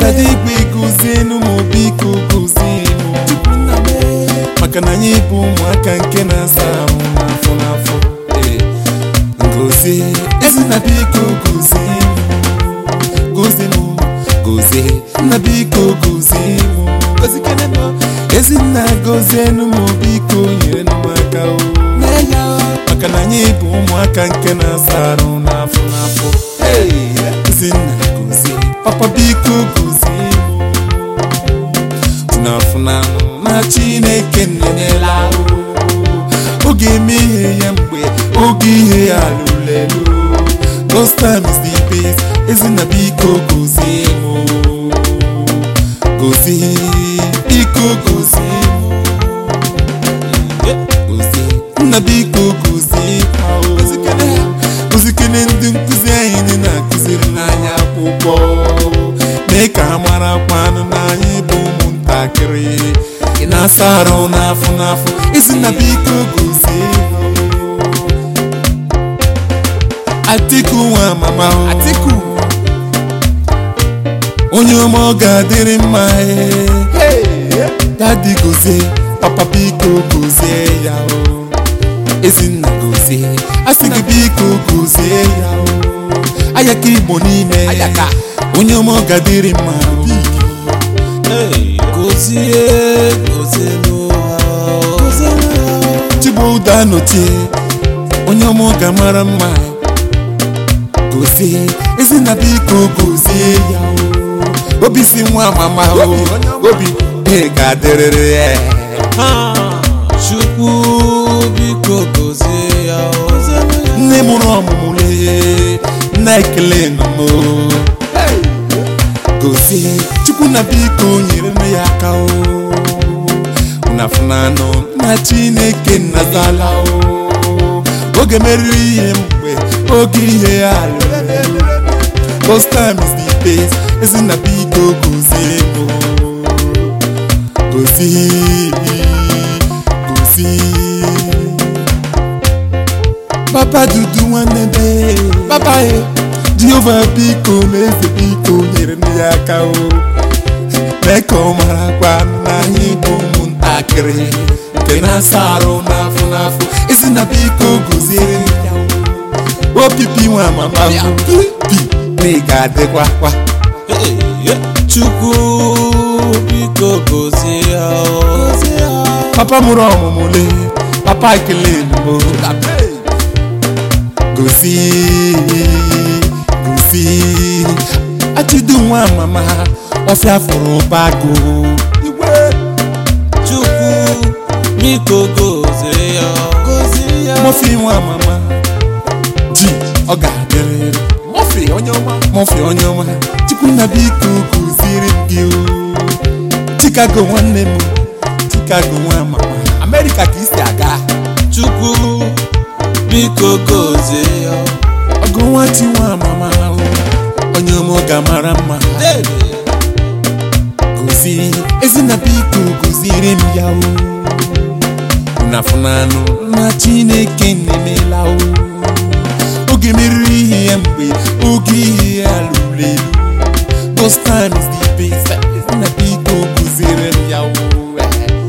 dada igwe gụzienu m biko gụzienu maka na anyị bụ ụmụaka nke na-asa ahụ n'afọ n'afọ Ee, ngozi ezinna biko gozie m gozie m gozie nna biko gozie m gozikene m ezinna gozienu m biko nyere m aka o maka na anyị bụ ụmụaka nke na-asa arụ n'afọ n'afọ Ee, ezinna gozie papa biko gozie m n'afụnanụ na chineke nnenyela ahụ oge eme ihe ya mgbe oge ihe ya lụlelu those times the best ezinna biko gozie m gozie biko gozie m gozie nna biko gozie ha o. gozikene ndị nkụzi anyị ndị na-akụziri n'anya akwụkwọ mee ka ha mara kwanụ na anyị bụ ụmụntakịrị ị na-asa arụ n'afọ n'afọ ezinna biko gozie ha o. Atiku nwa mama o. Atiku onye ọma ọ ga-adịrị mma ee. dadi gozie papa biko gozie ya o ezinna gozie asị gị biko gozie ya o ayaka igbo niile Ayaka. onye ọma ọ ga-adịrị mma o. gozie gozie n'ụwa chigbo ụda notie onye ọma ọ ga-amara mma gozie ezinna biko gozie ya o obi si nwa mama o Obi, onye ọma. obi ị ga-adịrịrị ya chukwu biko gozie ya o. nne mụrụ ọmụmụ lee nna ekele nụmụ gozie chukwu na biko nyere m ya aka o nafunanụ na chineke nnazala o oge meriri ihe mgbe oge ihe ya lụrụ those times the best ezinna biko gozie m gozie gozie papa dudu nwanne be papa e jehova biko na eze biko nyere m ya aka o mee ka ọ marakwa na anyị bụ ụmụntakịrị nke na-asa arụ n'afọ n'afọ isi na biko goziere m ya o opipi nwa mama m pi na ị ga-adịkwa kwa chukwu biko gozie ya o. papa mụrụ ọmụmụ le papa ekele mbụ gosi gosi achidu nwa mama ọfịa fụrụ bago chukwu biko gozie ya o. mọfi nwa mama ji ọ ga-adịrịrị mọfị onye ọma mọfi onye ọma chukwunna biko kụziri m gị o chicago nwanne m chicago nwa mama amerịka ka isi aga chukwu biko gozie ya o. ọgụ nwa chi nwa mama o onye ọma ọ ga-amara mma Dede. gozi ezinna biko goziri m ya o nafunanụ na chineke na-emela o oge meriri ihe ya mgbe oge ihe ya lụrụ elu those times the best ezinna biko goziri m ya o